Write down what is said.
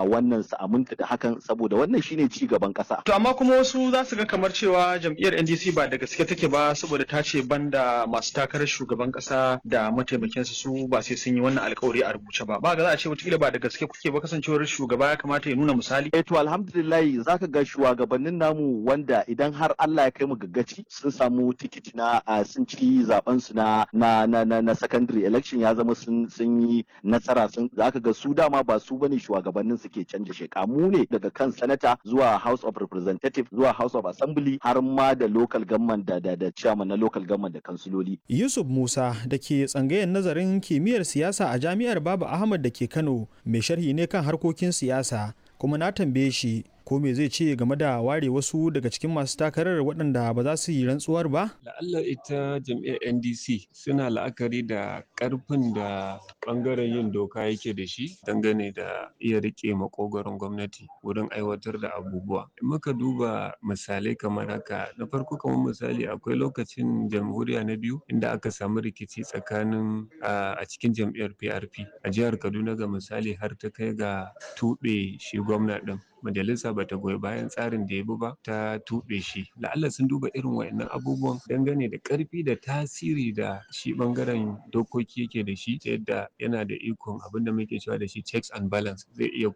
wannan su aminta da hakan saboda wannan shine ci gaban ƙasa. To amma kuma wasu za su ga kamar cewa jam'iyyar NDC ba da gaske take ba saboda ta ce banda masu takarar shugaban ƙasa da mataimakinsa su ba sai sun yi wannan alkawari a rubuce ba. Ba ga za a ce wataƙila ba da gaske kuke ba kasancewar shugaba ya kamata ya nuna misali. Eh to alhamdulillah zaka ga shugabannin namu wanda idan har Allah ya kai mu gaggaci sun samu tikiti na sun ci zaben su na na na na, na secondary election ya zama sun sun yi nasara sun zaka ga su dama ba su bane shugabannin suke canja sheka mu ne daga kan sanata zuwa House of Representative zuwa House of Assembly har ma da local government da da, da chairman na local government da kansiloli. Yusuf Musa da ke tsangayen nazarin kimiyyar siyasa a Jami'ar Baba Ahmad da ke Kano mai sharhi ne kan harkokin siyasa kuma na tambaye shi ko me zai ce game da ware wasu daga cikin masu takarar waɗanda ba za su yi rantsuwar ba? La'alla ita jam'iyyar NDC suna la'akari da ƙarfin da ɓangaren yin doka yake da shi dangane da iya riƙe makogaron gwamnati wurin aiwatar da abubuwa. In muka duba misalai kamar haka na farko kamar misali akwai lokacin jamhuriya na biyu inda aka samu rikici tsakanin a cikin jam'iyyar PRP a jihar Kaduna ga misali har ta kai ga tuɓe shi gwamna ɗin. majalisa bata goyi bayan tsarin da ya bi ba ta tuɓe shi la'alla sun duba irin wayannan abubuwan dangane da ƙarfi da tasiri da shi ɓangaren dokoki yake da shi ta yadda yana da ikon abin da muke cewa da shi checks and balance zai iya